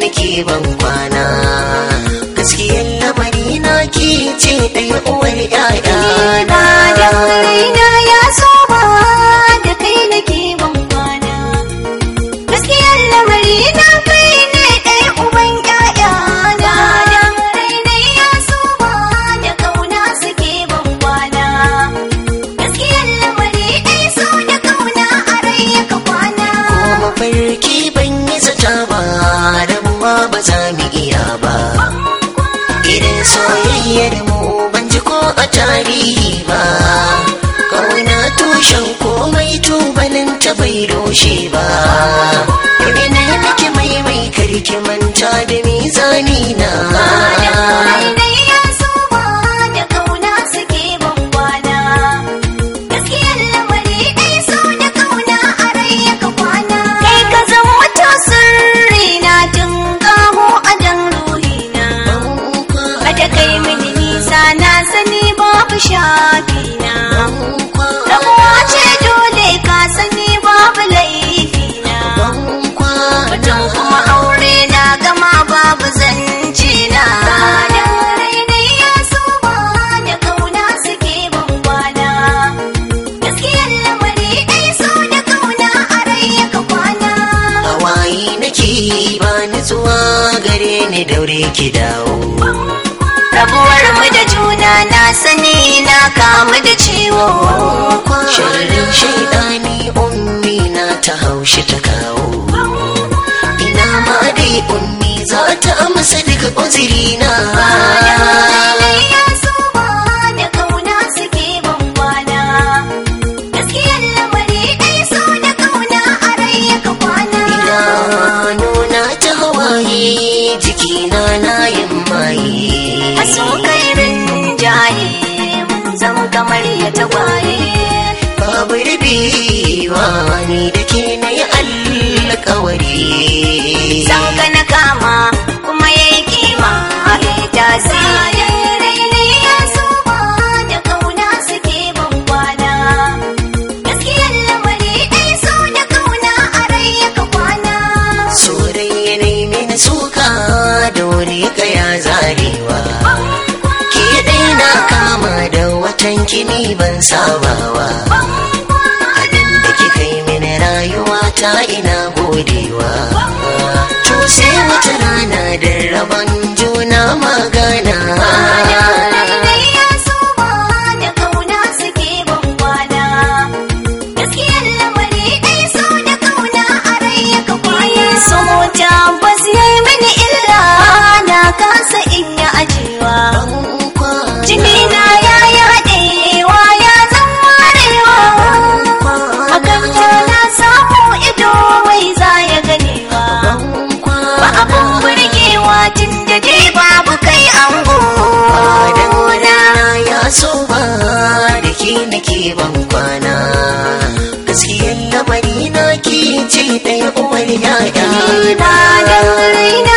nake ban kwana gaskiyar lamari na ki ce ɗaya uwar ƴaƴa Ba da raina ya saba da kai nake ban kwana. Gaskiyar lamari na kai ne ɗaya uban ƴaƴana. Da raina ya saba da ƙauna suke ban kwana. Gaskiyar lamari ɗaya so da ƙauna a rai ka kwana. ko mafarki ban yi zata ba rabuwa ba za mu iya ba idan soyayyar mu ban ji ko a tarihi ba kauna tushen komai tubalin ta bai rushe ba ina nake mai mai karki manta da mizani na Rainai ya saba da ƙauna suke ban kwana. Gaskiyar lamari ɗai so da ƙauna a rai ka kwana. Kai ka zan wata sirri na tun ƙaho a jan ruhina. Kada kai mini nisa na sani babu shafina. Rabuwa ce dole ka sani babu laifina. Mutum kuma aure na gama babu zance na. Rainai ya saba da ƙauna suke ban kwana. Gaskiyar lamari ɗai so da ƙauna a rai ka kwana. hawaye nake ba nutsuwa gare ni daure ki dawo Rabuwar mu da juna na sani na kamu da ciwo. sharrin shaidani ummi na ta haushi ta kawo ina ma dai ummi za ta amsa daga uzuri na Rainai ya saba da ƙauna suke ban kwana. Gaskiyar lamari ɗai so da ƙauna a rai ka kwana. nuna ta hawaye jikina na yin maye A so kairin jaye mun zama kamar ya tagwaye. babu rubewa ni da ke na yi alkawari San ka na kama kuma ya yi kima a ita Rainai ya saba da ƙauna suke ban kwana. Gaskiyar lamari ɗai so da ƙauna a rai ka kwana. Sorai ya nemi na suka da wani kaya zarewa. Ke ɗai na kama da watan kini ban sabawa. Abin da kika yi mini rayuwa ta ina godewa. To sai wata rana da rabon juna magana. Rainai ya saba da ƙauna suke ban kwana. Gaskiyar lamari ɗai so da ƙauna a rai ka kwana. So tabbas ya yi mini illa na kasa in yi ajiyewa. Jimina ya yi haɗewa ya zan warewa. Hakan ta na samu ido wai za ya ganewa. Ba abin burgewa tun da dai babu kai ango. Adana ya so ba da ke nake ban kwana gaskiyar lamari na ke ce ɗaya uwar yaya Ba da raina